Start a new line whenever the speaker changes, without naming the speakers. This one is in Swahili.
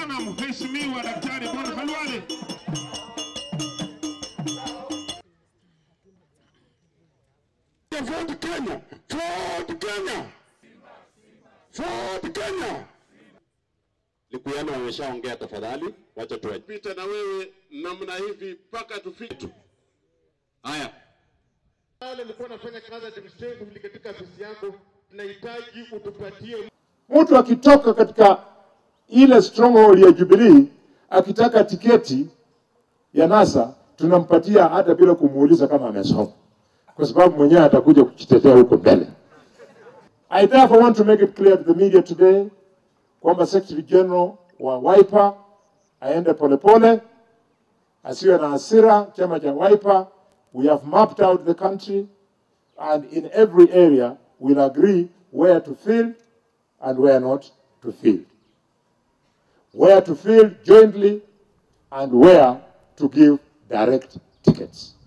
sana Mheshimiwa Daktari Bon Khalwale.
Ford Kenya, Ford Kenya, Ford Kenya. Likuyano wameshaongea, tafadhali wacha tuwaje.
pita na wewe namna hivi mpaka tufike.
Haya,
Pale nilikuwa nafanya kazi administratively katika afisi yako, tunahitaji utupatie
mtu akitoka katika ile stronghold ya Jubilee akitaka tiketi ya NASA tunampatia hata bila kumuuliza kama amesoma, kwa sababu mwenyewe atakuja kujitetea huko mbele. I therefore want to make it clear to the media today kwamba Secretary General wa Wiper aende polepole, asiwe na hasira. Chama cha Wiper, we have mapped out the country and in every area we'll agree where to field and where not to field. Where to field jointly and where to give direct tickets.